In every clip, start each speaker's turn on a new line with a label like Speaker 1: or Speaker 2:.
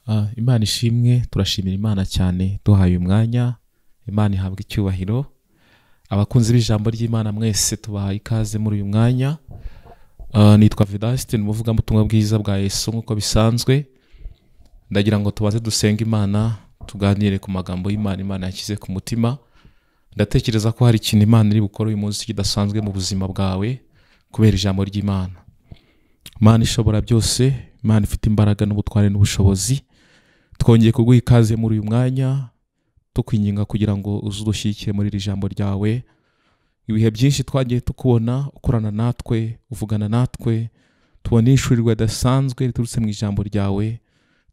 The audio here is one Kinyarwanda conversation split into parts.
Speaker 1: Ah, imana ishimwe turashimira imana cyane duhaye umwanya imana ihabwa icyubahiro abakunzi b'ijambo ry'imana mwese tubahaye ikaze muri uyu mwanya Ah, nitwa vedasite ni umuvugabutumwa bwiza bwa yesu nk'uko bisanzwe ndagira ngo tubanze dusenga imana tuganire ku magambo y'imana imana yashyize ku mutima ndatekereza ko hari ikintu imana iri bukore uyu munsi kidasanzwe mu buzima bwawe kubera ijambo ry'imana imana ishobora byose imana ifite imbaraga n'ubutware n'ubushobozi twongeye kuguha ikaze muri uyu mwanya tukwinginga kugira ngo uze udushyigikire muri iri jambo ryawe ibihe byinshi twagiye tukubona ukorana natwe uvugana natwe tubona ishurirwa ridasanzwe riturutse mu ijambo ryawe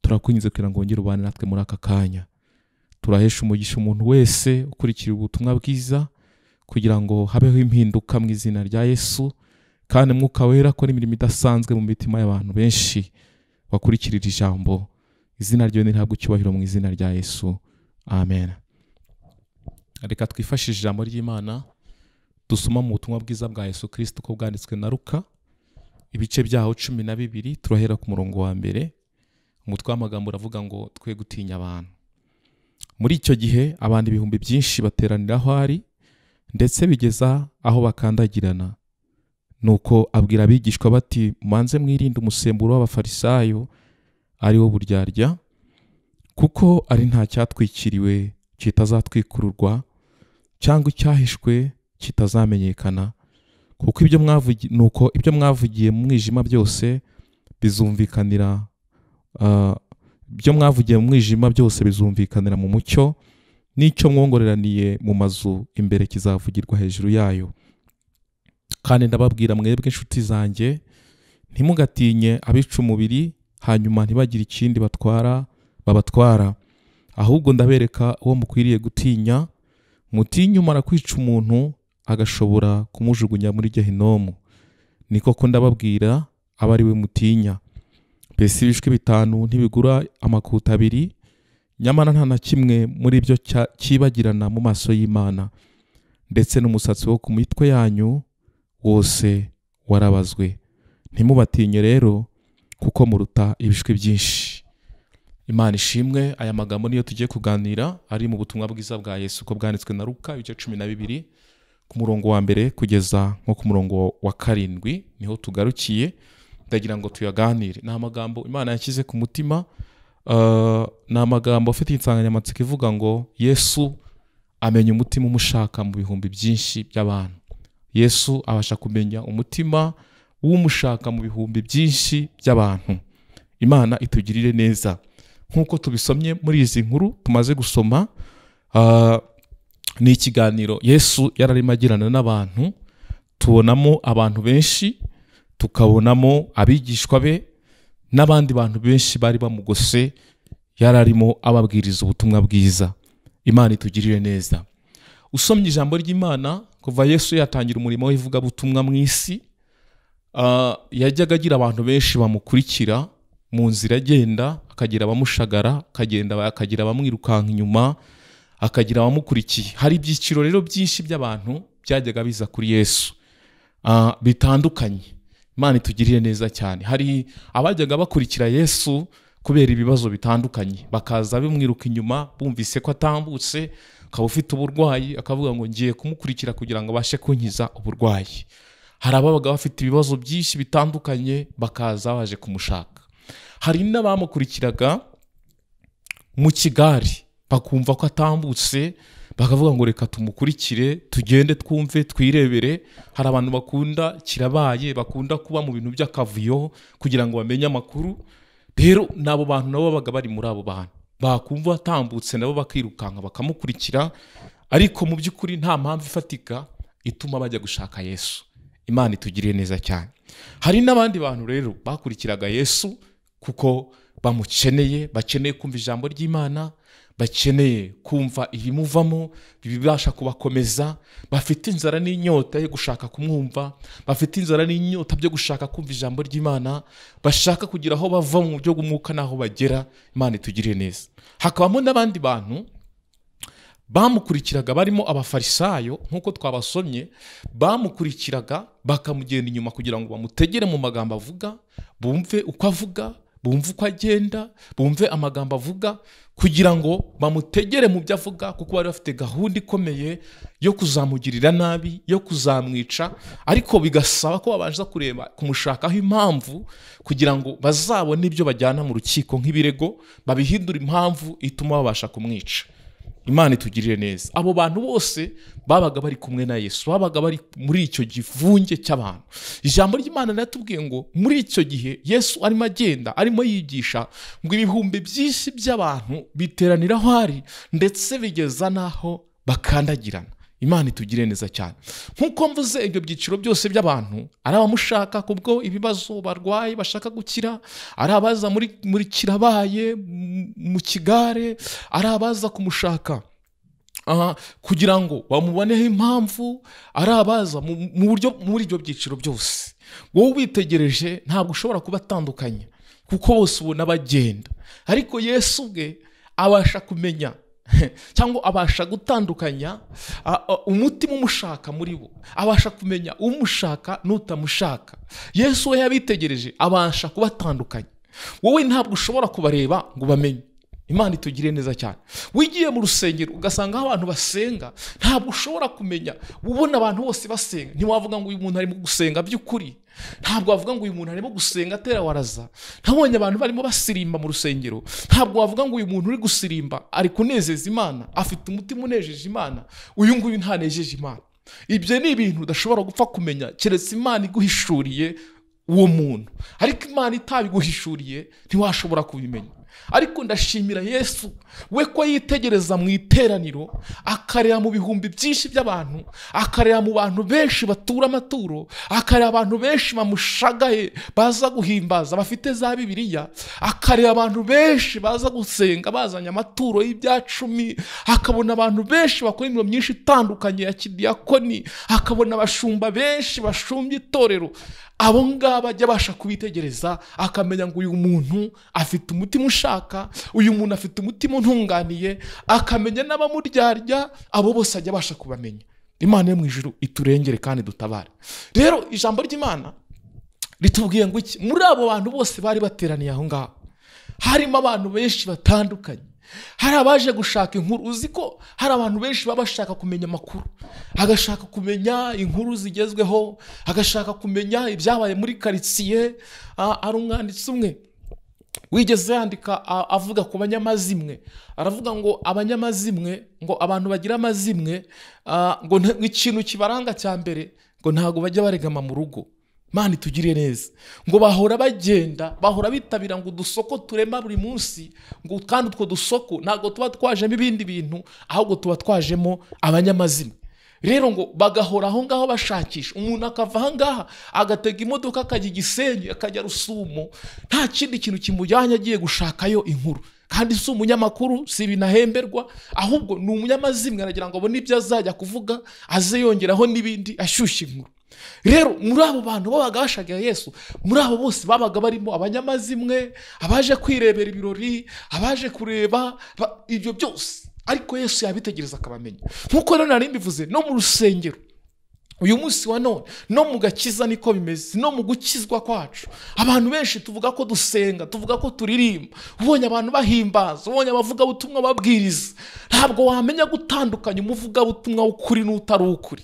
Speaker 1: turakwinginze kugira ngo wongere ubane natwe muri aka kanya turahesha umugisha umuntu wese ukurikira ubutumwa bwiza kugira ngo habeho impinduka mu izina rya yesu kandi mwuka wera akora imirimo idasanzwe mu mitima y'abantu benshi bakurikirira ijambo izina ryo nirihabwa icyubahiro mu izina rya yesu amen reka twifashishe ijambo ry'imana dusoma mu butumwa bwiza bwa yesu kirisito uko bwanditswe na ruka ibice byaho cumi na bibiri turahera ku murongo wa mbere umutwe w'amagambo uravuga ngo twe gutinya abantu muri icyo gihe abantu ibihumbi byinshi bateranira aho ari ndetse bigeza aho bakandagirana nuko abwira abigishwa bati mubanze mwirinde umusemburo w'abafarisayo ari wo buryarya kuko ari nta cyatwikiriwe kitazatwikururwa cyangwa icyahishwe kitazamenyekana kuko ibyo mwavugi- nuko ibyo mwavugiye mu mwijima byose bizumvikanira ah, ibyo mwavugiye mu mwijima byose bizumvikanira mu mucyo n'icyo mwongoreraniye mu mazu imbere kizavugirwa hejuru yayo kandi ndababwira mwebwe inshuti zanjye ntimugatinye abica umubiri hanyuma ntibagire ikindi batwara babatwara ahubwo ndabereka uwo mukwiriye gutinya mutinye umara kwica umuntu agashobora kumujugunya muri gehinomu ni koko ndababwira aba ari we mutinya mbese ibishwi bitanu ntibigura amakuta abiri nyamara nta na kimwe muri byo cya- cyibagirana mu maso y'imana ndetse n'umusatsi wo ku mitwe yanyu wose warabazwe ntimubatinye rero kuko muruta ibishwi byinshi imana ishimwe aya magambo niyo tugiye kuganira ari mu butumwa bwiza bwa yesu uko bwanditswe na ruka ibice cumi na bibiri ku murongo wa mbere kugeza nko ku murongo wa karindwi niho tugarukiye ndagira ngo tuyaganire ni amagambo imana yashyize ku mutima ah, ni amagambo afite insanganyamatsiko ivuga ngo yesu amenya umutima umushaka mu bihumbi byinshi by'abantu yesu abasha kumenya umutima w'umushaka mu bihumbi byinshi by'abantu imana itugirire neza nk'uko tubisomye muri izi nkuru tumaze gusoma ah, ni ikiganiro yesu yari arimo agirana n'abantu tubonamo abantu benshi tukabonamo abigishwa be n'abandi bantu benshi bari bamugose yari arimo ababwiriza ubutumwa bwiza imana itugirire neza usomye ijambo ry'imana kuva yesu yatangira umurimo w'ivugabutumwa mu isi Ah, yajyaga agira abantu benshi bamukurikira mu nzira agenda akagira abamushagara akagenda akagira abamwirukanka inyuma akagira abamukurikiye hari ibyiciro rero byinshi by'abantu byajyaga biza kuri yesu Ah, bitandukanye imana itugirire neza cyane hari abajyaga bakurikira yesu kubera ibibazo bitandukanye bakaza bamwiruka inyuma bumvise ko atambutse akaba ufite uburwayi akavuga ngo ngiye kumukurikira kugira ngo abashe kunkiza uburwayi hari ababaga bafite ibibazo byinshi bitandukanye bakaza baje kumushaka hari n'abamukurikiraga mu kigari bakumva ko atambutse bakavuga ngo reka tumukurikire tugende twumve twirebere hari abantu bakunda kirabaye bakunda kuba mu bintu by'akavuyo kugira ngo bamenye amakuru rero n'abo bantu nabo babaga bari muri abo bantu bakumva atambutse nabo bakirukanka bakamukurikira ariko mu by'ukuri nta mpamvu ifatika ituma bajya gushaka yesu imana itugiriye neza cyane hari n'abandi bantu rero bakurikiraga yesu kuko bamukeneye bakeneye kumva ijambo ry'imana bakeneye kumva ibimuvamo bibasha kubakomeza bafite inzara n'inyota yo gushaka kumwumva bafite inzara n'inyota byo gushaka kumva ijambo ry'imana bashaka kugira aho bava mu buryo bw'umwuka n'aho bagera imana itugiriye neza hakabamo n'abandi bantu bamukurikiraga barimo abafarisayo nk'uko twabasomye bamukurikiraga bakamugenda inyuma kugira ngo bamutegere mu magambo avuga bumve uko avuga bumve uko agenda bumve amagambo avuga kugira ngo bamutegere mu byo avuga kuko bari bafite gahunda ikomeye yo kuzamugirira nabi yo kuzamwica ariko bigasaba ko babanza kureba kumushakaho impamvu kugira ngo bazabone ibyo bajyana mu rukiko nk'ibirego babihindure impamvu ituma babasha kumwica imana itugirire neza abo bantu bose babaga bari kumwe na yesu babaga bari muri icyo givunge cy'abantu ijambo ry'imana riratubwiye ngo muri icyo gihe yesu arimo agenda arimo yigisha ngo ibihumbi byinshi by'abantu biteranira aho ari ndetse bigeza n'aho bakandagirana imana itugire neza cyane nk'uko mvuze ibyo byiciro byose by'abantu ari abamushaka kubwo ibibazo barwaye bashaka gukira ari abaza muri muri kirabaye m- mu kigare ari abaza kumushaka aha, kugira ngo bamuboneho impamvu ari abaza mu mu buryo muri ibyo byiciro byose wowe ubitegereje ntabwo ushobora kubatandukanya kuko bose ubona bagenda ariko yesu ubwe abasha kumenya cyangwa abasha gutandukanya a- a- umutima umushaka muri bo abasha kumenya umushaka n'utamushaka yesu we yabitegereje abasha kubatandukanya wowe ntabwo ushobora kubareba ngo bamenye imana itugire neza cyane wigiye mu rusengero ugasanga aho abantu basenga ntabwo ushobora kumenya ubona abantu bose basenga ntiwavuga ngo uyu muntu arimo gusenga by'ukuri ntabwo wavuga ngo uyu muntu arimo gusenga atera waraza ntabonye abantu barimo basirimba mu rusengero ntabwo wavuga ngo uyu muntu uri gusirimba ari kunezeza imana afite umutima unejeje imana uyu nguyu ntanejeje imana ibyo ni ibintu udashobora gupfa kumenya keretse imana iguhishuriye uwo muntu ariko imana itabiguhishuriye ntiwashobora kubimenya ariko ndashimira yesu we ko yitegereza mu iteraniro akareba mu bihumbi byinshi by'abantu akareba mu bantu benshi batura amaturo akareba abantu benshi bamushagaye baza guhimbaza bafite za bibiliya akareba abantu benshi baza gusenga bazanye amaturo y'ibya cumi akabona abantu benshi bakora imirimo myinshi itandukanye ya kidiyakoni akabona abashumba benshi bashumbya itorero abo ngabo ajya abasha kubitegereza akamenya ngo uyu muntu afite umutima ushaka uyu muntu afite umutima untunganiye akamenya n'abamuryarya abo bose ajya abasha kubamenya imana yo mu ijuru iturengere kandi dutabare rero ijambo ry'imana ritubwiye ngo iki muri abo bantu bose bari bateraniye aho ngaho harimo abantu benshi batandukanye hari abaje gushaka inkuru uzi ko hari abantu benshi baba bashaka kumenya amakuru agashaka kumenya inkuru zigezweho agashaka kumenya ibyabaye muri karitsiye Ah, hari umwanditsi umwe wigeze yandika a- avuga ku banyamazimwe aravuga ngo abanyamazimwe ngo abantu bagira amazimwe ah, ngo nta- ikintu kibaranga cya mbere ngo ntabwo bajya baregama mu rugo mana itugire neza ngo bahora bagenda bahora bitabira ngo udusoko turema buri munsi ngo kandi utwo dusoko ntabwo tuba twajemo ibindi bintu ahubwo tuba twajemo abanyamazimwe rero ngo bagahora aho ngaho bashakisha umuntu akava aha ngaha agatega imodoka akajya igisenyi akajya rusumo nta kindi kintu kimujyanye agiye gushakayo inkuru kandi si umunyamakuru si binahemberwa ahubwo ni umunyamazimwe aragira ngo abone ibyo azajya kuvuga aze yongeraho n'ibindi ashyushya inkuru rero muri abo bantu babaga bashagaye yesu muri abo bose babaga barimo abanyamazimwe abaje kwirebera ibirori abaje kureba ba- ibyo byose ariko yesu yabitegereza akabamenya nk'uko rero nari mbivuze no mu rusengero uyu munsi wa none no mu gakiza niko bimeze no mu gukizwa kwacu abantu benshi tuvuga ko dusenga tuvuga ko turirimba ubonye abantu bahimbaza ubonye abavugabutumwa babwiriza ntabwo wamenya gutandukanya umuvugabutumwa w'ukuri n'utari ukuri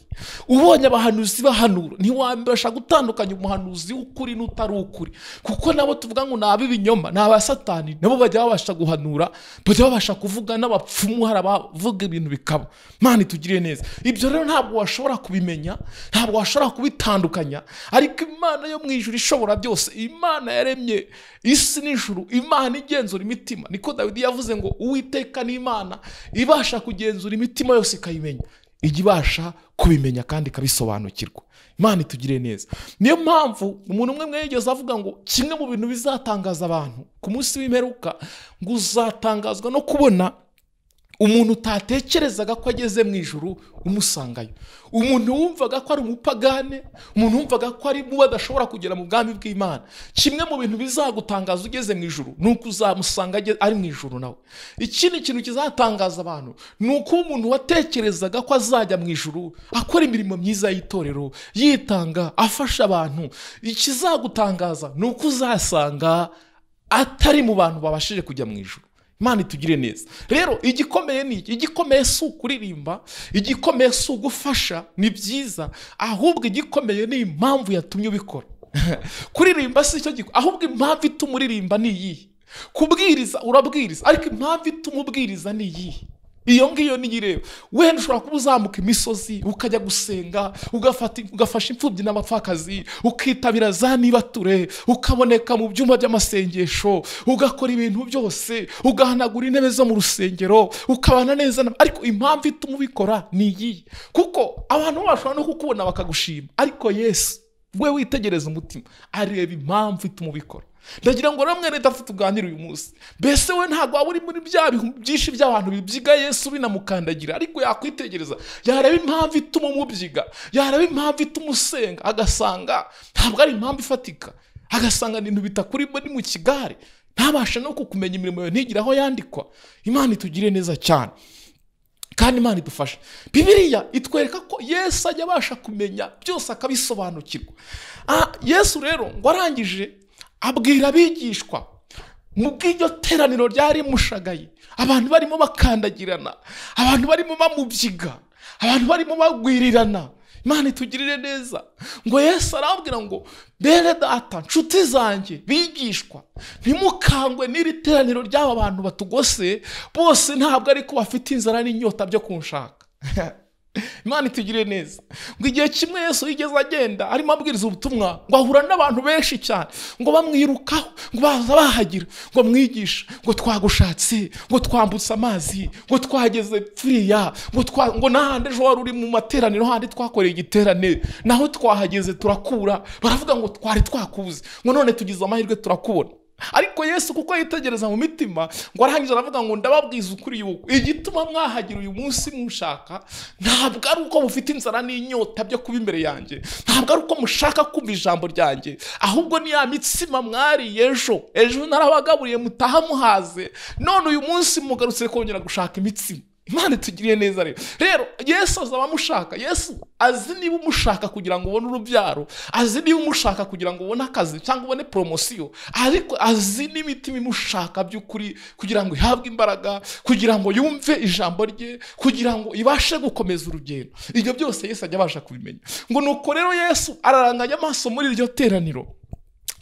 Speaker 1: ubonye abahanuzi bahanura ntiwabasha gutandukanya umuhanuzi w'ukuri n'utari ukuri kuko nabo tuvuga ngo ni ab'ibinyoma ni aba satani nabo bajya babasha guhanura bajya babasha kuvuga n'abapfumu hari abavuga ibintu bikaba mana itugire neza ibyo rero ntabwo washobora kubimenya ntabwo washobora kubitandukanya ariko imana yo mu ijuru ishobora byose imana yaremye isi n'ijuru imana igenzura imitima niko dawidi yavuze ngo uwiteka ni imana ibasha kugenzura imitima yose ikayimenya ijya ibasha kubimenya kandi ikabisobanukirwa imana itugire neza niyo mpamvu umuntu umwe mwe yigeze avuga ngo kimwe mu bintu bizatangaza abantu ku munsi w'imperuka ngo uzatangazwa no kubona umuntu utatekerezaga ko ageze mu ijuru umusangayo umuntu wumvaga ko ari umupagane umuntu wumvaga ko ari mubi adashobora kugera mu bwami bw'imana kimwe mu bintu bizagutangaza ugeze mu ijuru ni uko uzamusanga aje- ari mu ijuru nawe ikindi kintu kizatangaza abantu ni uko umuntu watekerezaga ko azajya mu ijuru akora imirimo myiza y'itorero yitanga afasha abantu ikizagutangaza ni uko uzasanga atari mu bantu babashije kujya mu ijoro imana itugire neza rero igikomeye ni iki igikomeye si ukuririmba igikomeye si ugufasha ni byiza ahubwo igikomeye ni impamvu yatumye ubikora kuririmba si icyo gikomeye ahubwo impamvu ituma uririmba ni iyihe kubwiriza urabwiriza ariko impamvu ituma ubwiriza ni iyihe iyo ngiyo niyo ireba wenda ushobora kuba uzamuka imisozi ukajya gusenga ugafata- ugafasha imfubyi n'abapfakazi ukitabira za nibature ukaboneka mu byumba by'amasengesho ugakora ibintu byose ugahanagura intebe zo mu rusengero ukabana neza na- ariko impamvu ituma ubikora ni iyihe kuko abantu bashobora no kukubona bakagushima ariko yesu we witegereza umutima areba impamvu ituma ubikora ndagira ngo namwe rero dufite tuganire uyu munsi mbese we ntabwo waba uri muri bya bihu byinshi by'abantu bibyiga yesu binamukandagira ariko yakwitegereza yareba impamvu ituma umubyiga yareba impamvu ituma usenga agasanga ntabwo ari impamvu ifatika agasanga ni ibintu bitakurimo ni mu kigare ntabashe no kukumenya imirimo yawe ntigire aho yandikwa imana itugire neza cyane kandi imana idufasha bibiriya itwereka ko yesu ajya abasha kumenya byose akabisobanukirwa Ah, yesu rero ngo arangije abwira abigishwa mu bw'iryo teraniro ryari mushagaye abantu barimo bakandagirana abantu barimo bamubyiga abantu barimo bagwirirana imana itugirire neza ngo yesu arabwira ngo bene data nshuti zanjye bigishwa ntimukangwe n'iri teraniro ry'aba bantu batugose bose ntabwo ariko bafite inzara n'inyota byo kunshaka imana itugirire neza ngo igihe kimwe yesu yigeze agenda arimo abwiriza ubutumwa ngo ahura n'abantu benshi cyane ngo bamwirukaho ngo baza bahagira ngo mwigisha ngo twagushatse ngo twambutse amazi ngo twageze furiya ngo twa ngo n'ahandi ejo wari uri mu materaniro handi twakoreye igiteraniro naho twahageze turakura baravuga ngo twari twakuze ngo none tugize amahirwe turakubona ariko yesu kuko yitegereza mu mitima ngo arangije aravuga ngo ndababwiza ukuri yuko igituma mwahagira uyu munsi mushaka ntabwo ari uko mufite inzara n'inyota byo kuba imbere yanjye ntabwo ari uko mushaka kumva ijambo ryanjye ahubwo ni ya mitsima mwariye ejo ejo narabagaburiye mutaha muhaze none uyu munsi mugarutse kongera gushaka imitsima imana itugiriye neza rero rero yesu azi abamushaka yesu azi niba umushaka kugira ngo ubone urubyaro azi niba umushaka kugira ngo ubone akazi cyangwa ubone poromosiyo ariko azi n'imitima imushaka by'ukuri kugira ngo ihabwe imbaraga kugira ngo yumve ijambo rye kugira ngo ibashe gukomeza urugendo ibyo byose yesu ajya abasha kubimenya ngo nuko rero yesu araranganya amaso muri iryo teraniro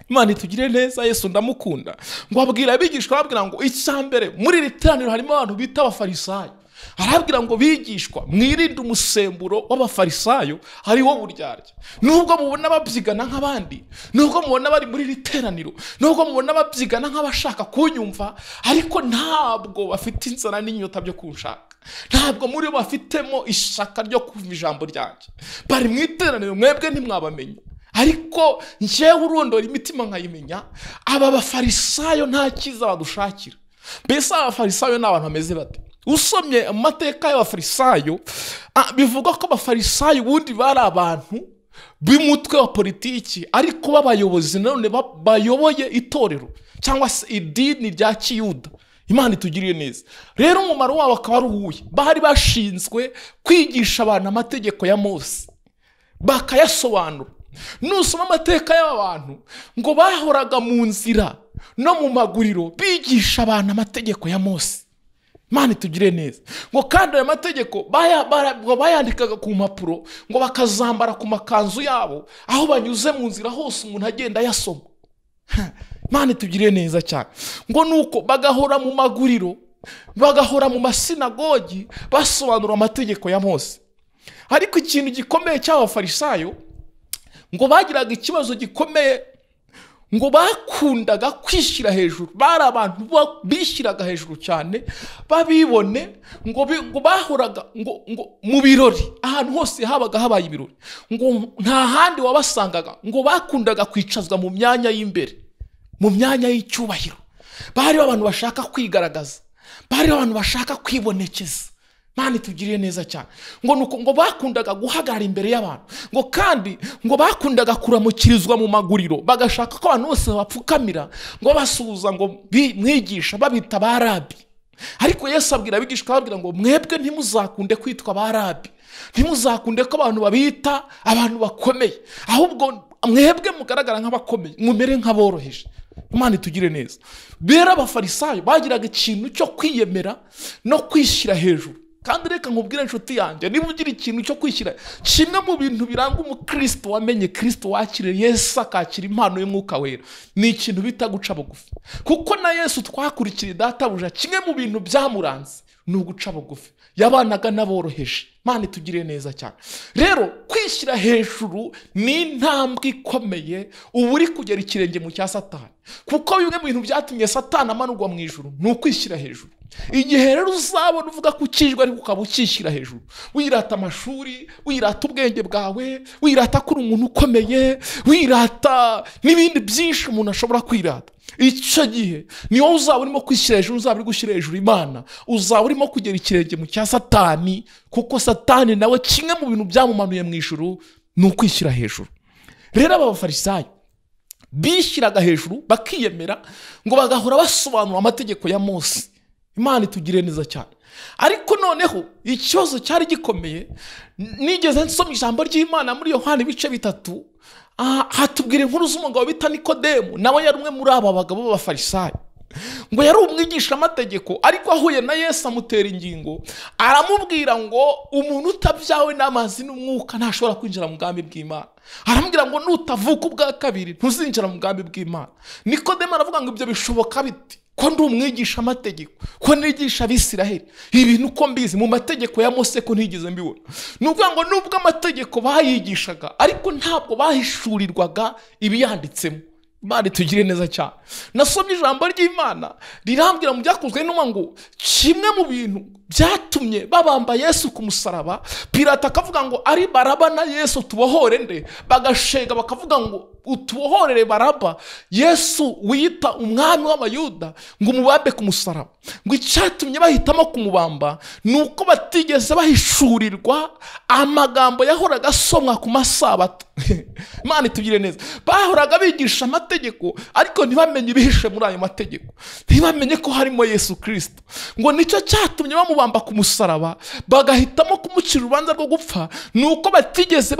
Speaker 1: imana itugire neza yesu ndamukunda ngo abwira abigishwa arabwira ngo icya mbere muri iri teraniro harimo abantu bita abafarisayo arabwira ngo bigishwa mwirinde umusemburo w'abafarisayo ari wo buryarya nubwo mubona babyigana nk'abandi nubwo mubona bari muri iri teraniro nubwo mubona babyigana nk'abashaka kunyumva ariko ntabwo bafite inzara n'inyota byo kunshaka ntabwo muri bo bafitemo ishaka ryo kumva ijambo ryanjye bari mu iteraniro mwebwe ntimwabamenye ariko njyewe urondora imitima nkayimenya aba bafarisayo nta cyiza badushakira mbese aba bafarisayo ni abantu bameze bate usomye amateka y'abafarisayo ah, bivugwa ko abafarisayo ubundi bari abantu b'umutwe wa politiki ariko b'abayobozi nanone ba- bayoboye itorero cyangwa se idini rya kiyuda imana itugiriye neza rero umumaro wabo akaba ari uwuhe bari bashinzwe kwigisha abantu amategeko ya mose bakayasobanura nusoma amateka y'aba bantu ngo bahoraga mu nzira no mu maguriro bigisha abantu amategeko ya mose imana itugire neza ngo kandi ayo mategeko baya- bara- ngo bayandikaga ku mpapuro ngo bakazambara ku makanzu yabo aho banyuze mu nzira hose umuntu agenda ayasoma imana itugirire neza cyane ngo nuko bagahora mu maguriro bagahora mu masinagogi basobanura amategeko ya mose ariko ikintu gikomeye cy'abafarisayo ngo bagiraga ikibazo gikomeye ngo bakundaga kwishyira hejuru bari abantu bo- bishyiraga hejuru cyane babibone ngo bi- ngo bahoraga ngo ngo mu birori ahantu hose habaga habaye ibirori ngo nta handi wabasangaga ngo bakundaga kwicazwa mu myanya y'imbere mu myanya y'icyubahiro bari abantu bashaka kwigaragaza bari abantu bashaka kwibonekeza mani tugiriye neza cyane ngo nuko ngo bakundaga guhagarara imbere y'abantu ngo kandi ngo bakundaga kuramukirizwa mu maguriro bagashaka ko abantu bose babapfukamira ngo basuhuza ngo bi- mwigisha babita barabi ariko yesu abwira abigishwa ababwira ngo mwebwe ntimuzakunde kwitwa barabi ntimuzakunde ko abantu babita abantu bakomeye ahubwo mwebwe mugaragara nk'abakomeye mumere nk'aboroheje imana itugire neza rero abafarisayo bagiraga ikintu cyo kwiyemera no kwishyira hejuru kandi reka nkubwire inshuti yanjye niba ugira ikintu cyo kwishyira kimwe mu bintu biranga umukristo wamenye kirisito wakiriye yesu akakira impano y'umwuka wera ni ikintu bita guca bugufi kuko na yesu twakurikiye databuja kimwe mu bintu byamuranze ni uguca bugufi yabanaga n'aboroheje mani tugire neza cyane rero kwishyira hejuru ni intambwe ikomeye uba uri kugera ikirenge mu cya satani kuko bimwe mu bintu byatumye satani amanurwa mu ijoro ni ukwishyira hejuru igihe rero uzabona uvuga ko ukijwe ariko ukaba ukishyira hejuru wirata amashuri wirata ubwenge bwawe wirata ko uri umuntu ukomeye wirata n'ibindi byinshi umuntu ashobora kwirata icyo gihe niyo uzaba urimo kwishyira hejuru uzaba uri gushyira hejuru imana uzaba urimo kugera ikirenge mu cya satani kuko satani nawe kimwe mu bintu byamumanuye mu ijoro ni ukwishyira hejuru rero aba bafarisayo bishyiraga hejuru bakiyemera ngo bagahora basobanura amategeko ya mose imana itugire neza cyane ariko noneho ikibazo cyari gikomeye nigeze nsoma ijambo ry'imana muri yohani ibice bitatu hatubwira inkuru z'umugabo bita nikodemu nawe yari umwe muri aba bagabo b'abafarisayo ngo yari umwigisha amategeko ariko ahuye na yesu amutera ingingo aramubwira ngo umuntu utabyawe n'amazi n'umwuka ntashobora kwinjira mu bwami bw'imana aramubwira ngo nutavuka ubwa kabiri ntuzinjira mu bwami bw'imana nikodemu aravuga ngo ibyo bishoboka biti ko ndi umwigisha amategeko ko nigisha abisiraheli ibintu uko mbizi mu mategeko ya mose ko ntigeze mbibona ni ukuvuga ngo nubwo amategeko bayigishaga ariko ntabwo bahishurirwaga ibiyanditsemo imana itugire neza cyane nasomye ijambo ry'imana rirambwira mu byakozwe n'uma ngo kimwe mu bintu byatumye babamba yesu ku musaraba pirata akavuga ngo ari baraba na yesu tubohore nde bagashega bakavuga ngo utubohorere baraba yesu wita umwami w'abayuda ngo umubambe ku musaraba ngo icyatumye bahitamo kumubamba ni uko batigeze bahishurirwa amagambo yahoraga asomwa ku masabato imana itugire neza bahoraga bigisha amategeko ariko ntibamenye ibihishe muri ayo mategeko ntibamenye ko harimo yesu kirisito ngo nicyo cyatumye bamubamba ku musaraba bagahitamo kumucira urubanza rwo gupfa ni uko batigeze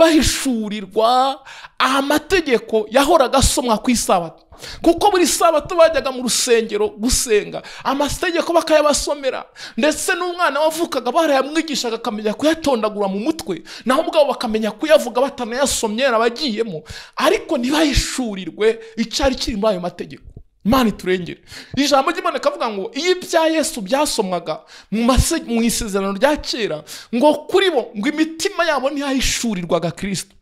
Speaker 1: bahishurirwa amategeko yahoraga asomwa ku isabato kuko buri sabato bajyaga mu rusengero gusenga amategeko bakayabasomera ndetse n'umwana wavukaga barayamwigishaga akamenya kuyatondagura mu mutwe naho ubwabo bakamenya kuyavuga batanayasomye abagiyemo ariko ntibahishurirwe icyari kiri muri ayo mategeko imana iturengere ijambo ry'imana ikavuga ngo iyo ibya yesu byasomwaga mu isezerano rya kera ngo kuri bo ngo imitima yabo ntiyahishurirwaga kirisito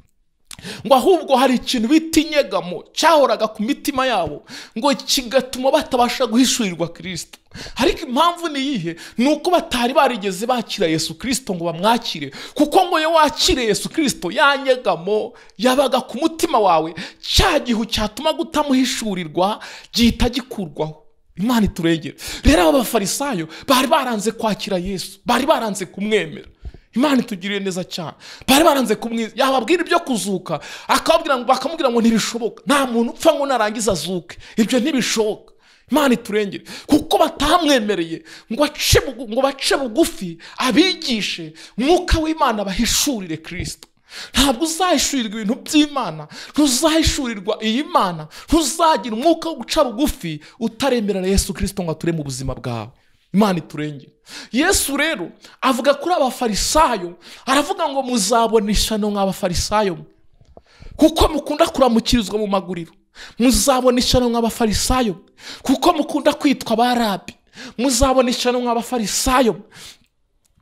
Speaker 1: ngo ahubwo hari ikintu bita inyegamo cyahoraga ku mitima yabo ngo kigatuma batabasha guhishurirwa kirisito ariko impamvu ni iyihe ni uko batari barigeze bakira yesu kirisito ngo bamwakire kuko ngo iyo wakire yesu kirisito ya nyegamo yabaga ku mutima wawe cya gihu cyatuma utamuhishurirwa gihita gikurwaho imana iturengera rero aba bafarisayo bari baranze kwakira yesu bari baranze kumwemera imana itugiriye neza cyane bari baranze kumwiza yababwira ibyo kuzuka akababwira ngo bakamubwira ngo ntibishoboka nta muntu upfa ngo narangiza azuke ibyo ntibishoboka imana iturengere kuko batamwemereye ngo ngo bace bugufi abigishe mwuka w'imana bahishurire kirisito ntabwo uzahishurirwa ibintu by'imana ntuzahishurirwa iyi mana ntuzagira umwuka wo guca bugufi utaremerera yesu kirisito ngo ature mu buzima bwawe imana iturengere yesu rero avuga kuri abafarisayo aravuga ngo muzabona ishyano nk'abafarisayo kuko mukunda kuramukirizwa mu maguriro muzabona ishyano nk'abafarisayo kuko mukunda kwitwa abarabi muzabona ishyano nk'abafarisayo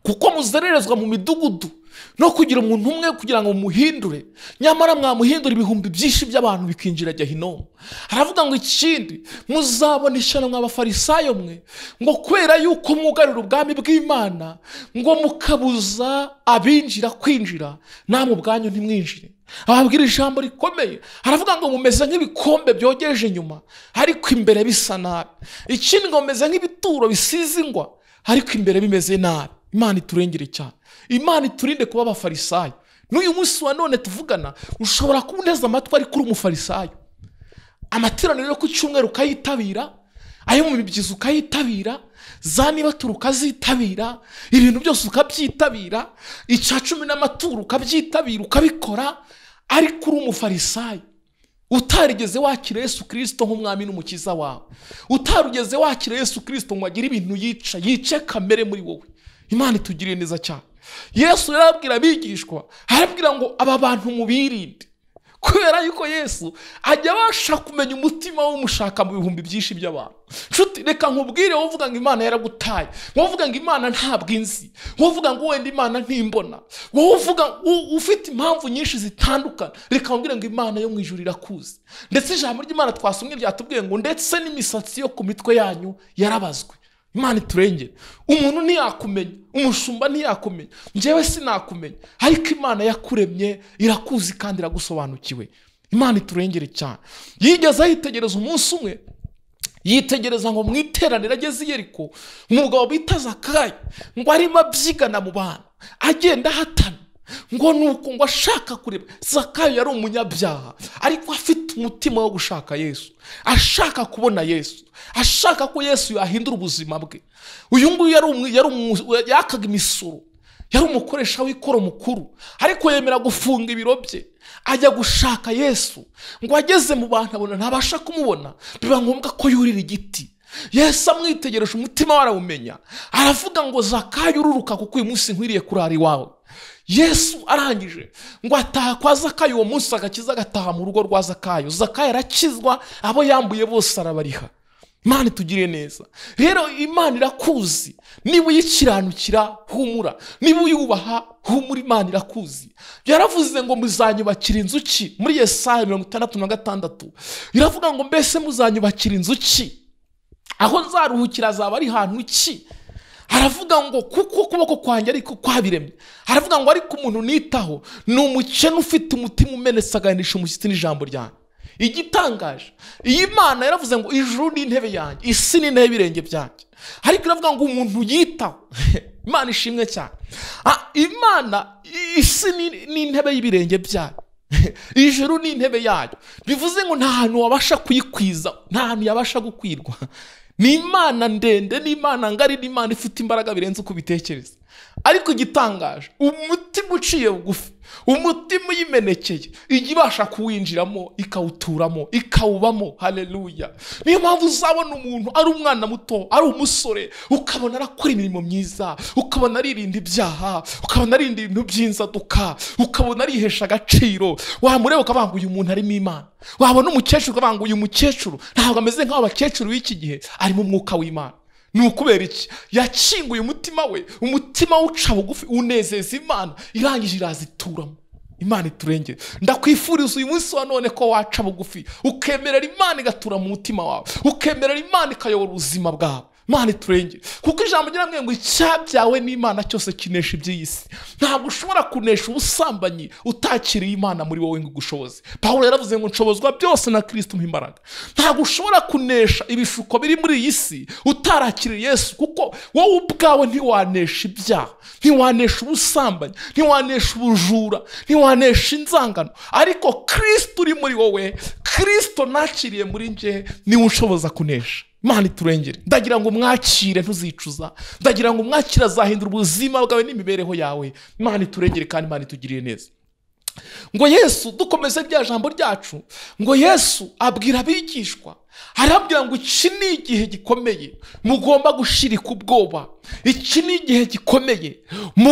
Speaker 1: kuko muzererezwa mu midugudu no kugira umuntu umwe kugira ngo muhindure nyamara mwamuhindura ibihumbi byinshi by'abantu bikinjira gahinomu aravuga ngo ikindi muzabona ishyano nk'abafarisayo mwe ngo kubera yuko mwugarira ubwami bw'imana ngo mukabuza abinjira kwinjira namwe ubwanyu ntimwinjire ababwira ijambo rikomeye aravuga ngo mumeze nk'ibikombe byogeje inyuma ariko imbere bisa nabi ikindi ngo mumeze nk'ibituro bisize ingwa ariko imbere bimeze nabi imana iturengere cyane imana iturinde kuba abafarisayo n'uyu munsi wa none tuvugana ushobora kuba uneze amatwi ariko uri umufarisayo amateraniro yo ku cyumweru ukayitabira ayo mu mibyizi ukayitabira za nibaturu ukazitabira ibintu byose ukabyitabira icya cumi n'amaturo ukabyitabira ukabikora ariko uri umufarisayo utarigeze wakira yesu kirisito nk'umwami n'umukiza wawe utarugeze wakira yesu kirisito ngo agire ibintu yica yice kamere muri wowe imana itugiriye neza cyane yesu rero arabwira abigishwa arabwira ngo aba bantu mubirinde kubera yuko yesu ajya abasha kumenya umutima w'umushaka mu bihumbi byinshi by'abantu nshuti reka nkubwire wowe uvuga ngo imana yaragutaye wowe uvuga ngo imana ntabwo inzi wowe uvuga ngo wenda imana ntimbona wowe uvuga u- ufite impamvu nyinshi zitandukana reka nkubwire ngo imana yo mu ijuru irakuzi ndetse ijambo ry'imana twasomye ryatubwiye ngo ndetse n'imisatsi yo ku mitwe yanyu yarabazwe imana iturengere umuntu ntiyakumenya umushumba ntiyakumenya njyewe sinakumenya ariko imana yakuremye irakuzi kandi iragusobanukiwe imana iturengere cyane yigeze yitegereza umunsi umwe yitegereza ngo mu iteraniro ageze i yeriko umugabo bita zakayi ngo arimo abyigana mu bantu agenda ahatana ngo nuko ngo ashaka kureba zakayo yari umunyabyaha ariko afite umutima wo gushaka yesu ashaka kubona yesu ashaka ko yesu yahindura ubuzima bwe uyu nguyu yari umu- yari umu- yakaga imisoro yari umukoresha w'ikoro mukuru ariko yemera gufunga ibiro bye ajya gushaka yesu ngo ageze mu bantu abona ntabasha kumubona biba ngombwa ko yurira igiti yesu amwitegereje umutima we arawumenya aravuga ngo zakayo ururuka kuko uyu munsi nkwiriye kurara iwawe yesu arangije ngo ataha kwa zakayo uwo munsi agakiza agataha mu rugo rwa zakayo zakayo arakizwa abo yambuye bose arabariha imana itugiriye neza rero imana irakuzi niba uyikiranukira humura niba uyubaha humura imana irakuzi yaravuze ngo muzanyubakira inzu ki muri yesaya mirongo itandatu na gatandatu iravuga ngo mbese muzanyubakira inzu ki aho nzaruhukira azaba ari hantu ki aravuga ngo kuko ukuboko kwanjye ariko kwabiremye aravuga ngo ariko umuntu nitaho ni umukene ufite umutima umenetse agahanisha umushyitsi n'ijambo ryanjye igitangaje iyi mana yaravuze ngo ijuru ni intebe yanjye isi ni intebe y'ibirenge byanjye ariko iravuga ngo umuntu yitaho imana ishimwe cyane Ah, imana i- isi ni- ni intebe y'ibirenge byanyu ijuru ni intebe yayo bivuze ngo nta hantu wabasha kuyikwiza nta hantu yabasha gukwirwa ni imana ndende ni imana ngari ni imana ifite imbaraga birenze uko ubitekereza ariko igitangaje umutima uciye bugufi umutima uyimenekeye ijya ibasha kuwinjiramo ikawuturamo ikawubamo haleluya niyo mpamvu uzabona umuntu ari umwana muto ari umusore ukabona arakora imirimo myiza ukabona aririnda ibyaha ukabona aririnda ibintu by'inzaduka ukabona arihesha agaciro wamureba ukavuga ngo uyu muntu arimo imana wabona umukecuru ukavuga ngo uyu mukecuru ntabwo ameze nk'abo bakecuru b'iki gihe arimo umwuka w'imana ni ukubera iki yakinguye umutima we umutima uca bugufi unezeza imana irangije irazituramo imana iturengere ndakwifuriza uyu munsi wa none ko waca bugufi ukemerera imana igatura mu mutima wawe ukemerera imana ikayobora ubuzima bwawe imana iturengere kuko ijambo ryamwe ngo icyabyawe n'imana cyose kinesha iby'iyi si ntabwo ushobora kunesha ubusambanyi utakiriye imana muri wowe ngo igushoboze pawulo yaravuze ngo nshobozwa byose na kirisito mu imbaraga ntabwo ushobora kunesha ibishuko biri muri iyi si utarakiriye yesu kuko wowe ubwawe ntiwanesha ibyaha ntiwanesha ubusambanyi ntiwanesha ubujura ntiwanesha inzangano ariko kirisito uri muri wowe kirisito nakiriye muri nge niwe ushoboza kunesha imana iturengere ndagira ngo mwakire ntuzicuza ndagira ngo mwakire azahindura ubuzima bwawe n'imibereho yawe imana iturengere kandi imana itugiriye neza ngo yesu dukomeze rya jambo ryacu ngo yesu abwira abigishwa arabwira ngo iki ni igihe gikomeye mugomba gushirika ubwoba iki ni igihe gikomeye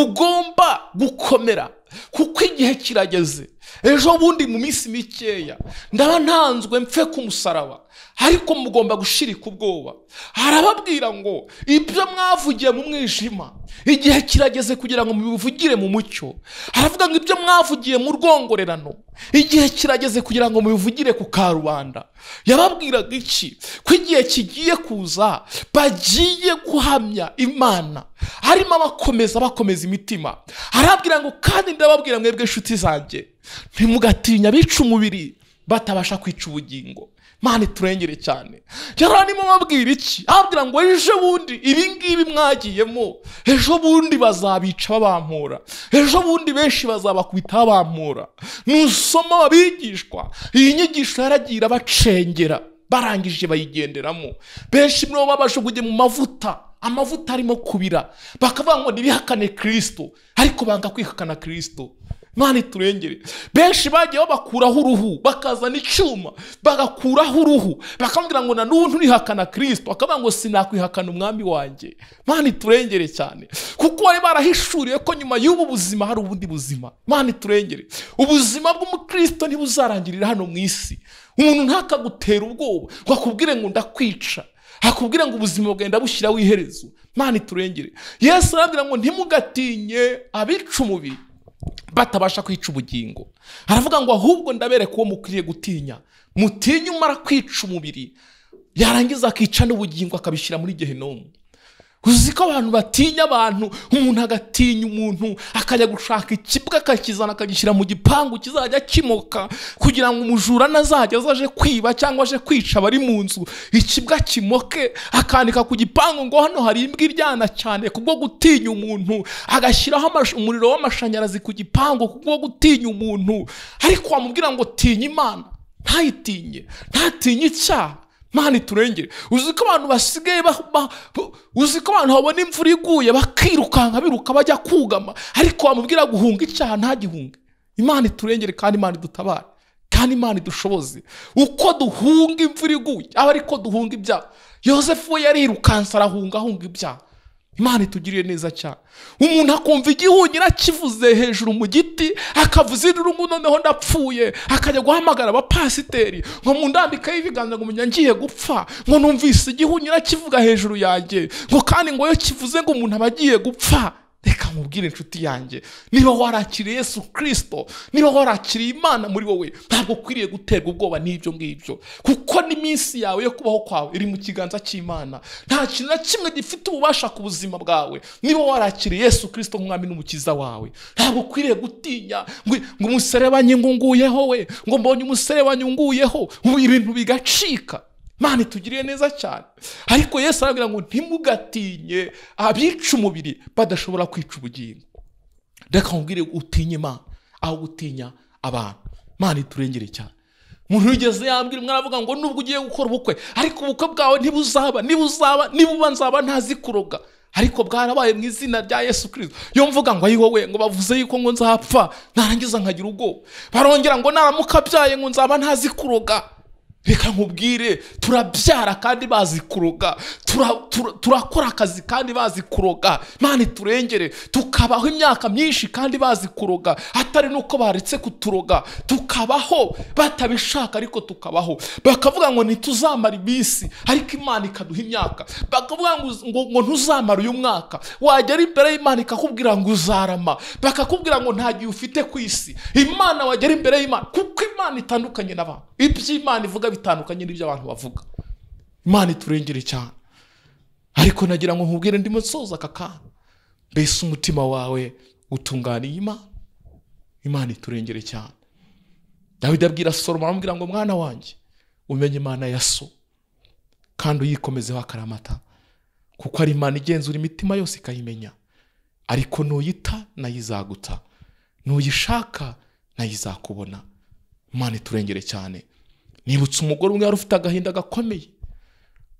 Speaker 1: mugomba gukomera kuko igihe kirageze ejo bundi mu minsi mikeya ndaba ntanzwe mfe ku musaraba ariko mugomba gushirika ubwoba arababwira ngo ibyo mwavugiye mu mwijima igihe kirageze kugira ngo mubivugire mu mucyo aravuga ngo ibyo mwavugiye mu rwongorerano igihe kirageze kugira ngo mubivugire ku karubanda yababwiraga iki ko igihe kigiye kuza bagiye guhamya imana harimo abakomeza bakomeza imitima arabwira ngo kandi ndababwira mwebwe inshuti zanjye ntimugatinya abica umubiri batabasha kwica ubugingo mana iturengere cyane rero arimo ababwira iki ababwira ngo ejo bundi ibi ngibi mwagiyemo ejo bundi bazabica babampura ejo bundi benshi bazabakubita babampura nusoma ababigishwa iyi nyigisho yaragiye irabacengera barangije bayigenderamo benshi muri bo babajugunye mu mavuta amavuta arimo kubira bakavuga ngo ntibihakane kirisito ariko banga kwihakana kirisito imana iturengere benshi bagiye babakuraho uruhu bakazana icyuma bagakuraho uruhu bakambwira ngo na n'ubu nturihakana kirisito bakavuga ngo sinakwihakana umwami wanjye imana iturengere cyane kuko bari barahishuriye ko nyuma y'ubu buzima hari ubundi buzima imana iturengere ubuzima bw'umukristo ntibuzarangirira hano mu isi umuntu ntakagutere ubwoba ngo akubwire ngo ndakwica akubwire ngo ubuzima bwenda bushyiraho iherezo imana iturengere yesu arabwira ngo ntimugatinye abica umubiri batabasha kwica ubugingo aravuga ngo ahubwo ndabereka uwo mukwiriye gutinya mutinye umara kwica umubiri yarangiza akica n'ubugingo akabishyira muri gehinomu uzi ko abantu batinya abantu umuntu agatinya umuntu akajya gushaka ikibwa akakizana akagishyira mu gipangu kizajya kimoka kugira ngo umujura nazajya aje kwiba cyangwa aje kwica abari mu nzu ikibwa kimoke akandika ku gipangu ngo hano hari imbwa iryana cyane kubwo gutinya umuntu agashyiraho amash- umuriro w'amashanyarazi ku gipangu kubwo gutinya umuntu ariko wamubwira ngo tinya imana ntayitinye ntatinye icyaha mani turengere uzi ko abantu basigaye ba- ba- ba- uzi ko abantu babona imvura iguye bakirukanka biruka bajya kugama ariko wamubwira guhunga icyaha ntagihunge imana iturengere kandi imana idutabare kandi imana idushoboze uko duhunga imvura iguye aba ariko duhunga ibyaha yosefu we yarirukanse arahunga ahunga ibyaha imana itugiriye neza cyane umuntu akumva igihunyira kivuze hejuru mu giti akavuza irungu noneho ndapfuye akajya guhamagara abapasiteri ngo mundambikaho ibiganza ngo menya ngiye gupfa ngo numvise igihunyira kivuga hejuru yanjye ngo kandi ngo iyo kivuze ngo umuntu aba agiye gupfa reka mubwire inshuti yanjye niba warakiriye yesu kirisito niba warakiriye imana muri wowe ntabwo ukwiriye guterwa ubwoba n'ibyo ngibyo kuko n'iminsi yawe yo kubaho kwawe iri mu kiganza cy'imana nta kintu na kimwe gifite ububasha ku buzima bwawe niba warakiriye yesu kirisito nk'umwami n'umukiza wawe ntabwo ukwiriye gutinya ngo ngo umuserebanye ngunguyeho we ngo mbonye umuserebanye unguyeho ubu ibintu bigacika mani tugiriye neza cyane ariko yesu arabwira ngo ntimugatinye abica umubiri badashobora kwica ubugingo reka nkubwire utinye imana aho gutinya abantu mani turengere cyane umuntu wigeze yambwira umwana avuga ngo nubwo ugiye gukora ubukwe ariko ubukwe bwawe ntibuzaba ntibuzaba nibuba nzaba ntazi kuroga ariko bwarabaye mu izina rya yesu kirisito yo mvuga ngo ayi wowe ngo bavuze yuko ngo nzapfa narangiza nkagira ubwoba barongera ngo naramuka abyaye ngo nzaba ntazi kuroga reka nkubwire turabyara kandi bazi kuroga Tura- tura- turakora akazi kandi bazi kuroga imana iturengere tukabaho imyaka myinshi kandi bazi kuroga atari n'uko baretse kuturoga tukabaho batabishaka ariko tukabaho bakavuga ngo ntituzamara iminsi ariko imana ikaduha imyaka bakavuga ngo, ngo, ngo ntuzamara uyu mwaka wagera imbere y'imana ikakubwira ngo uzarama bakakubwira ngo nta gihe ufite ku isi imana wagera imbere y'imana kuko imana itandukanye n'abantu iby'imana ivuga bitandukanye n'ibyo abantu bavuga imana iturengere cyane ariko nagira ngo nkubwire ndimo nsoza aka kantu mbese umutima wawe utunganiye imana imana iturengere cyane dawidi abwira soromo aramubwira ngo mwana wanjye umenye imana ya so kandi uyikomezeho akaramata kuko ari imana igenzura imitima yose ikayimenya ariko nuyita nayo izaguta nuyishaka nayo izakubona imana iturengere cyane nibutse umugore umwe wari ufite agahinda gakomeye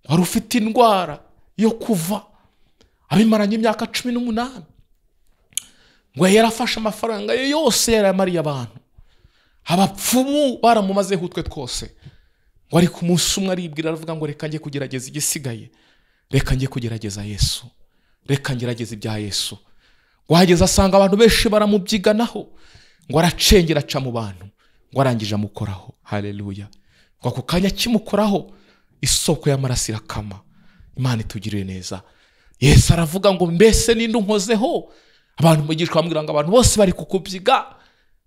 Speaker 1: wari ufite indwara yo kuva abimaranye imyaka cumi n'umunani ngo yarafashe amafaranga ye yose yarayamariye abantu abapfumu baramumazeho utwe twose ngo ariko umunsi umwe aribwira aravuga ngo reka njye kugerageza igisigaye reka njye kugerageza yesu reka ngerageza ibya yesu ngo ahageze asanga abantu benshi baramubyiganaho ngo aracengera aca mu bantu ngo arangije amukoraho hareruya ngo ako kanya kimukoraho isoko y'amaraso irakama imana itugirire neza yesu aravuga ngo mbese ninde unkozeho abantu mugishwa bamubwira ngo abantu bose bari kukubyiga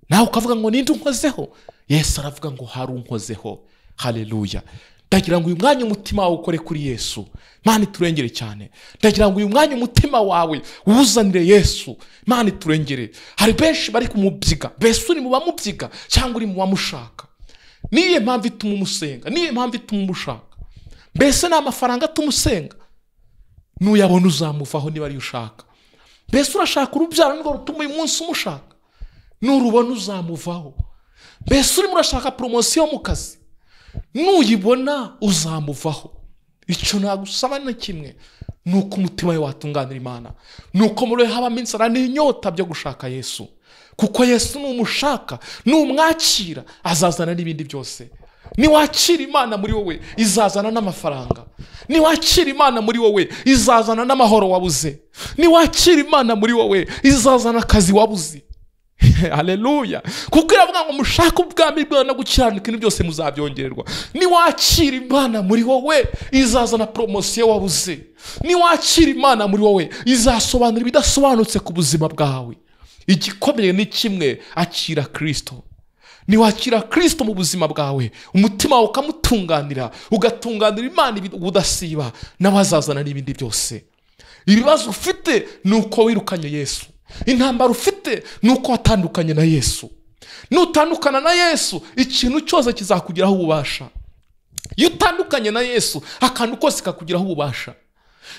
Speaker 1: nawe ukavuga ngo ninde unkozeho yesu aravuga ngo hari unkozeho hareruya ndagira ngo uyu mwanya umutima wawe ukore kuri yesu imana iturengere cyane ndagira ngo uyu mwanya umutima wawe uwuzanire yesu imana iturengere hari benshi bari kumubyiga mbese uri mu bamubyiga cyangwa uri mu bamushaka niyo mpamvu ituma umusenga niyo mpamvu ituma umushaka mbese ni amafaranga atuma usenga nuyabona uzamuvaho niba ariyo ushaka mbese urashaka urubyaro nirwo rutuma uyu munsi umushaka nurubona uzamuvaho mbese urimo urashaka poromosiyo mu kazi nuyibona uzamuvaho icyo nagusaba na kimwe ni uko umutima we watunganira imana ni uko muri we habamo inzara n'inyota byo gushaka yesu kuko yesu numushaka numwakira azazana n'ibindi byose niwakira imana muri wowe izazana n'amafaranga niwakira imana muri wowe izazana n'amahoro wabuze niwakira imana muri wowe izazana akazi wabuze hareruya kuko iravuga ngo mushake ubwami bwawe no gukiranuka ibintu byose muzabyongererwa niwakira imana muri wowe izazana poromosiyo wabuze niwakira imana muri wowe izasobanura ibidasobanutse ku buzima bwawe igikomeye ni kimwe akira kirisito niwakira kirisito mu buzima bwawe umutima wawe ukamutunganira ugatunganira imana ubudasiba n'abazazana n'ibindi byose ibibazo ufite ni uko wirukanye yesu intambara ufite ni uko watandukanye na yesu nutandukana na yesu ikintu cyose kizakugeraho ububasha iyo utandukanye na yesu akantu kose kakugeraho ububasha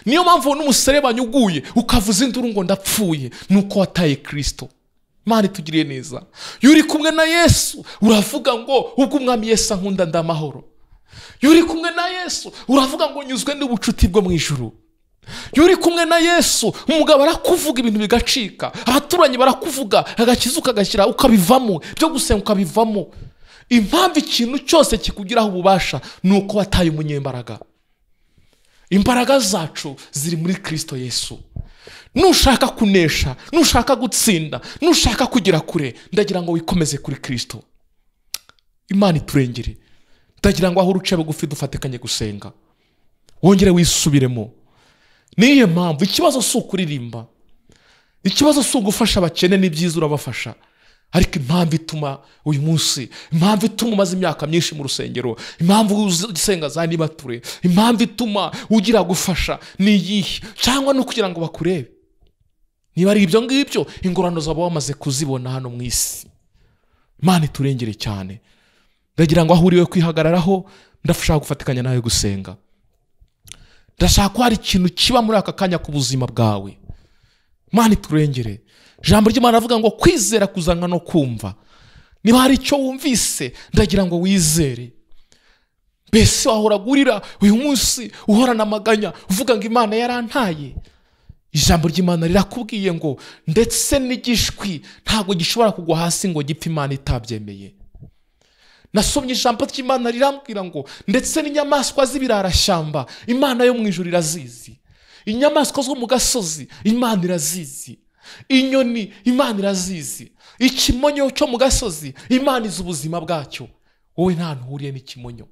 Speaker 1: niyo mpamvu n'umuserebanya uguye ukavuza induru ngo ndapfuye ni uko wataye kirisito imana itugiriye neza iyo uri kumwe na yesu uravuga ngo ubwo umwami yesu ankunda ndamahoro iyo uri kumwe na yesu uravuga ngo nyuzwe n'ubucuti bwo mu ijuru iyo uri kumwe na yesu umugabo arakuvuga ibintu bigacika abaturanyi barakuvuga agakiza ukagashyira ukabivamo byo gusenga ukabivamo impamvu ikintu cyose kikugiraho ububasha ni uko wataye umunyembaraga imbaraga zacu ziri muri kirisito yesu nushaka kunesha nushaka gutsinda nushaka kugera kure ndagira ngo wikomeze kuri kirisito imana iturengere ndagira ngo aho uruce bugufi dufatikanye gusenga wongere wisubiremo niyo mpamvu ikibazo si ukuririmba ikibazo si ugufasha abakene n'ibyiza urabafasha ariko impamvu ituma uyu munsi impamvu ituma umaze imyaka myinshi mu rusengero impamvu usenga za nibature impamvu ituma ugira gufasha ni iyihe cyangwa no kugira ngo bakurebe niba ari ibyo ngibyo ingorane zaba wamaze kuzibona hano mu isi imana iturengere cyane ndagira ngo aho uriwe kwihagararaho ndashaka gufatikanya nawe gusenga ndashaka ko hari ikintu kiba muri aka kanya k'ubuzima bwawe imana iturengere ijambo ry'imana avuga ngo kwizera kuzanwa no kumva niba hari icyo wumvise ndagira ngo wizere mbese wahora agurira uyu munsi uhorana amaganya uvuga ngo imana yarantaye ijambo ry'imana rirakubwiye ngo ndetse n'igishwi ntabwo gishobora kugwa hasi ngo gipfe imana itabyemeye nasomye ijambo ry'imana rirambwira ngo ndetse n'inyamaswa z'ibirarashyamba imana yo mu ijoro irazizi inyamaswa zo mu gasozi imana irazizi inyoni imana irazizi ikimonyo cyo mu gasozi imana izi ubuzima bwacyo wowe nta ntihuriye n'ikimonyo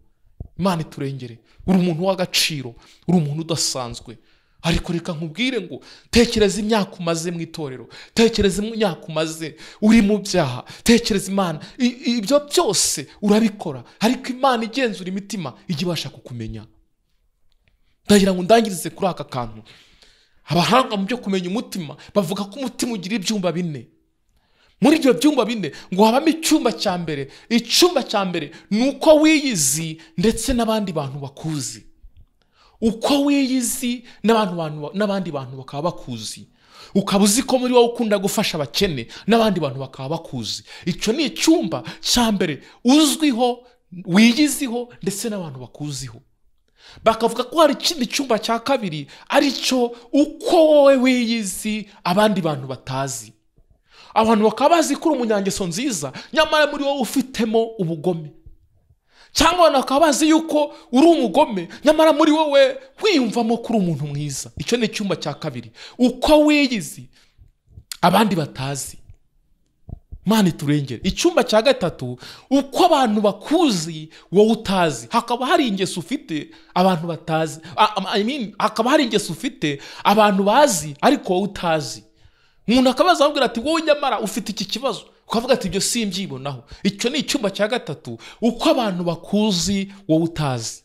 Speaker 1: imana iturengere uri umuntu w'agaciro uri umuntu udasanzwe ariko reka nkubwire ngo tekereza imyaka umaze mu itorero tekereza imyaka umaze uri mu byaha tekereza imana I- ibyo byose urabikora ariko imana igenzura imitima ijya ibasha kukumenya ndagira ngo ndangirize kuri aka kantu abahanga mu byo kumenya umutima bavuga ko umutima ugira ibyumba bine muri ibyo byumba bine ngo habamo icyumba cya mbere icyumba cya mbere ni uko wiyizi ndetse n'abandi bantu bakuzi uko wiyizi n'abantu bantu- n'abandi bantu bakaba bakuzi ukaba uzi ko muri wowe ukunda gufasha abakene n'abandi bantu bakaba bakuzi icyo ni icyumba cya mbere uzwiho wiyiziho ndetse n'abantu bakuziho bakavuga ko hari ikindi cyumba cya kabiri aricyo uko wowe wiyizi abandi bantu batazi abantu bakaba bazi ko uri umunyangeso nziza nyamara muri wowe ufitemo ubugome cyangwa abantu bakaba bazi yuko uri umugome nyamara muri wowe wiyumvamo ko uri umuntu mwiza icyo ni icyumba cya kabiri uko wiyizi abandi batazi imana iturengere icyumba cya gatatu uko abantu bakuzi wowe utazi hakaba hari ingeso ufite abantu batazi a- a- I mean, hakaba hari ingeso ufite abantu bazi ariko wowe utazi umuntu akabaza akabwira ati wowe nyamara ufite iki kibazo ukavuga ati ibyo simbyibonaho icyo ni icyumba cya gatatu uko abantu bakuzi wowe utazi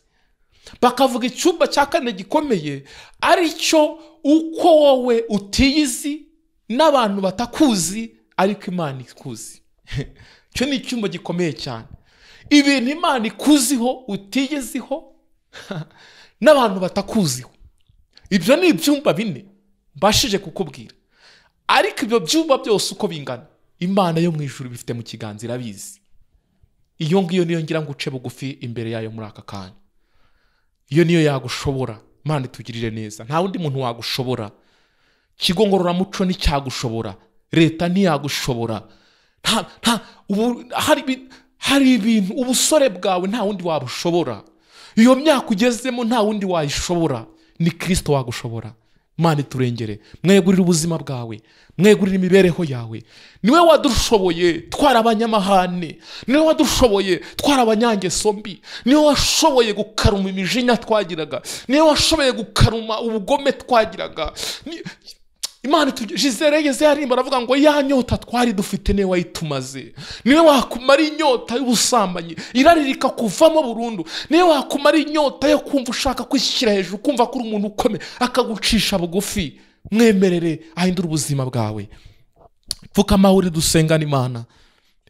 Speaker 1: bakavuga icyumba cya kane gikomeye aricyo uko wowe utiyizi n'abantu batakuzi ariko imana ikuzi icyo ni icyumba gikomeye cyane ibintu imana ikuziho utiyiziho n'abantu batakuziho ibyo ni ibyumba bine mbashije kukubwira ariko ibyo byumba byose uko bingana imana yo mu ijuru bifite mu kiganza irabizi iyo ngiyo niyo ngira ngo uce bugufi imbere yayo muri aka kanya iyo niyo yagushobora imana itugirire neza nta wundi muntu wagushobora ikigo ngororamuco nticyagushobora leta ntiyagushobora nta nta ubu hari ibi- hari ibintu ubusore bwawe nta wundi wabushobora iyo myaka ugezemo nta wundi wayishobora ni kirisito wagushobora mani turengere mwegurire ubuzima bwawe mwegurire imibereho yawe niwe wadushoboye twari abanyamahane niwe wadushoboye twari abanyangeso mbi niwe washoboye gukaruma imijinya twagiraga niwe washoboye gukaruma ubugome twagiraga Ni- imana itugira jizere yeze yarimba aravuga ngo ya nyota twari dufite niwe wayitumaze niwe wakumara inyota y'ubusambanyi iraririka kuvamo burundu niwe wakumara inyota yo kumva ushaka kwishyira hejuru kumva ko uri umuntu ukomeye akagucisha bugufi mwemerere ahindure ubuzima bwawe pfukama uri dusengana imana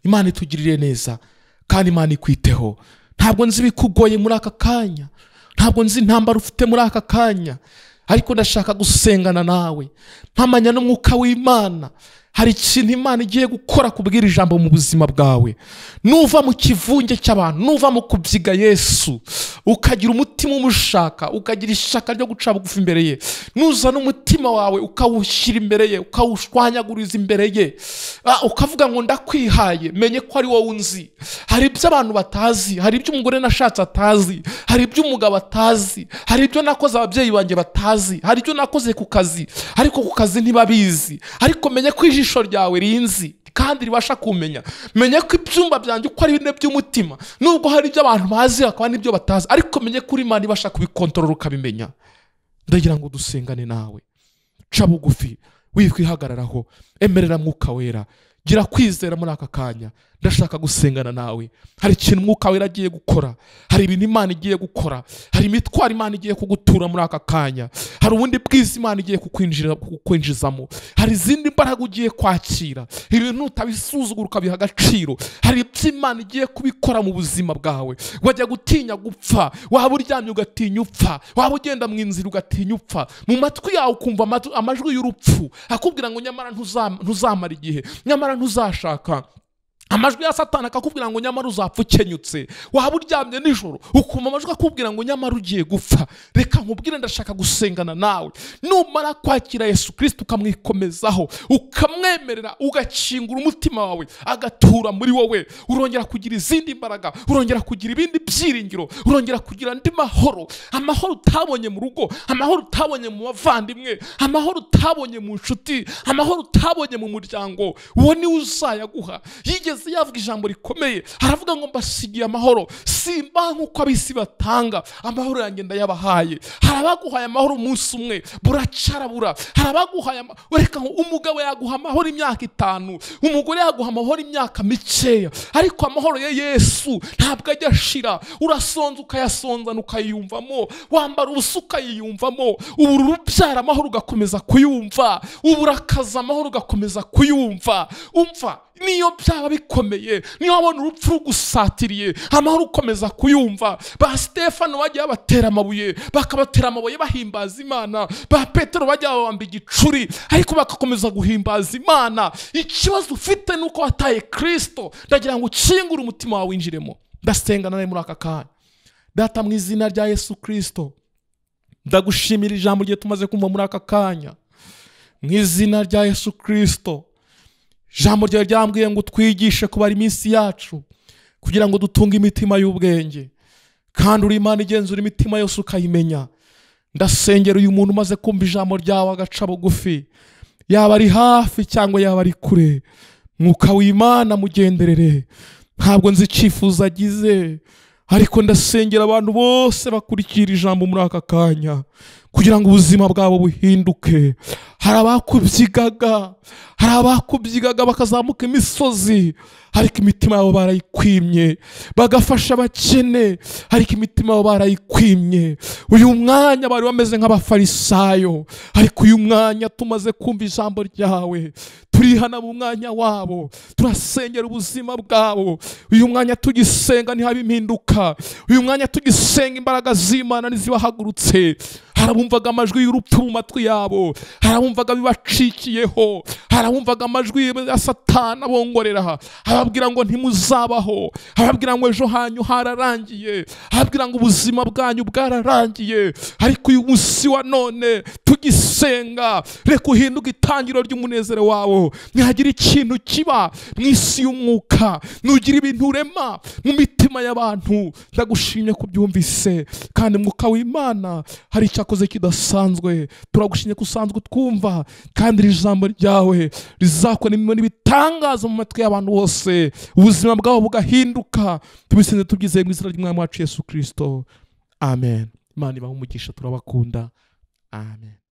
Speaker 1: imana itugirire neza kandi imana ikwiteho ntabwo nzi ibikugoye muri aka kanya ntabwo nzi intambara ufite muri aka kanya ariko ndashaka gusengana nawe mpamanya n'umwuka w'imana hari ikintu imana igiye gukora kubwira ijambo mu buzima bwawe nuva mu kivunge cy'abantu nuva mu kubyiga yesu ukagira umutima umushaka ukagira ishyaka ryo guca bugufi imbere ye nuzana umutima wawe ukawushyira imbere ye ukawushwanyaguriza imbere ye Ah, ukavuga ngo ndakwihaye menye ko ari wowe unzi hari ibyo abantu batazi hari ibyo umugore nashatse atazi hari ibyo umugabo atazi hari ibyo nakoze ababyeyi banjye batazi hari ibyo nakoze ku kazi ariko ku kazi ntibabizi ariko menye ko ijisho ryawe rinzi kandi ribasha kumenya menye ko ibyumba byanjye uko ari bine by'umutima nubwo hari ibyo abantu bazi hakaba n'ibyo batazi ariko menye ko uri imana ibasha kubikontorora ukabimenya ndagira ngo dusengane nawe ca bugufi wikwihagararaho emerera mwuka wera gira kwizera muri aka kanya ndashaka gusengana nawe hari ikintu umwuka wera agiye gukora hari ibintu imana igiye gukora hari imitwaro imana igiye kugutura muri aka kanya hari ubundi bwiza imana igiye kukwinjira- kukwinjizamo hari izindi mbaraga ugiye kwakira ibintu utabisuzugura ukabiha agaciro hari ibyo imana igiye kubikora mu buzima bwawe wajya gutinya gupfa waba uryamye ugatinya upfa waba ugenda mu inzira ugatinya upfa mu matwi yawe ukumva amatu- amajwi y'urupfu akubwira ngo nyamara ntuzam- ntuzamara igihe nyamara ntuzashaka amajwi ya satani akakubwira ngo nyamara uzapfa ukenyutse waba uryamye nijoro ukumva amajwi akubwira ngo nyamara ugiye gupfa reka nkubwire ndashaka gusengana nawe numara kwakira yesu kirisita ukamwikomezaho ukamwemerera ugakingura umutima wawe agatura muri wowe urongera kugira izindi mbaraga urongera kugira ibindi byiringiro urongera kugira andi mahoro amahoro utabonye mu rugo amahoro utabonye mu bavandimwe amahoro utabonye mu nshuti amahoro utabonye mu muryango uwo niwe uzayaguha yigeze yavuga ijambo rikomeye aravuga ngo mbasigiye amahoro simba nk'uko ab'isi batanga amahoro yanjye ndayabahaye hari abaguhaye amahoro umunsi umwe buracarabura hari abaguhaye ama- reka ngo umugabo yaguha amahoro imyaka itanu umugore yaguha amahoro imyaka mikeya ariko amahoro ya yesu ntabwo ajya ashira urasonza ukayasonzana ukayiyumvamo wambara ubusa ukayiyumvamo ubururu ubyara amahoro ugakomeza kuyumva uburakaza amahoro ugakomeza kuyumva umva niyo byaba bikomeye niyo wabona urupfu rugusatiriye amahoro ukomeza kuyumva ba stefano bajya babatera amabuye bakabatera amabuye bahimbaza imana ba petero bajya babamba igicuri ariko bagakomeza guhimbaza imana ikibazo ufite ni uko wataye kirisito ndagira ngo ukingure umutima wawe winjiremo ndasenga nawe muri aka kanya data mu izina rya yesu kirisito ndagushimira ijambo rye tumaze kumva muri aka kanya mu izina rya yesu kirisito ijambo ryawe ryambwiye ngo utwigishe kubara iminsi yacu kugira ngo dutunge imitima y'ubwenge kandi uri imana igenzura imitima yose ukayimenya ndasengera uyu muntu umaze kumva ijambo ryawe agaca bugufi yaba ari hafi cyangwa yaba ari kure mwuka w'imana mugenderere ntabwo nzi icyifuzo agize ariko ndasengera abantu bose bakurikira ijambo muri aka kanya kugira ngo ubuzima bwabo buhinduke hari abakubyigaga hari abakubyigaga bakazamuka imisozi ariko imitima yabo barayikwimye bagafasha abakene ariko imitima yabo barayikwimye uyu mwanya bari bameze nk'abafarisayo ariko uyu mwanya tumaze kumva ijambo ryawe turihana mu mwanya wabo turasengera ubuzima bwabo uyu mwanya tugisenga ntihabe impinduka uyu mwanya tugisenga imbaraga z'imana ntizibahagurutse harabumvaga amajwi y'urupfu mu matwi yabo harabumvaga bibacikiyeho harabumvaga amajwi ya satana abongorera aha ababwira ngo ntimuzabaho ababwira ngo ejo hanyu hararangiye ababwira ngo ubuzima bwanyu bwararangiye ariko uyu munsi wa none tugisenga reka uhinduke itangiriro ry'umunezero wawo ntihagira ikintu kiba mu isi y'umwuka nugira ibintu urema mu mitima y'abantu ndagushimye ko byumvise kandi mwuka w'imana hari icyakoze kidasanzwe turagushimye ko usanzwe utwumva kandi iri jambo ryawe rizakora imirimo n'ibitangaza mu matwi y'abantu bose ubuzima bwabo bugahinduka tubisenze tubyizeye mu izina ry'umwami wacu yesu kirisito amen imana ibaha umugisha turabakunda amen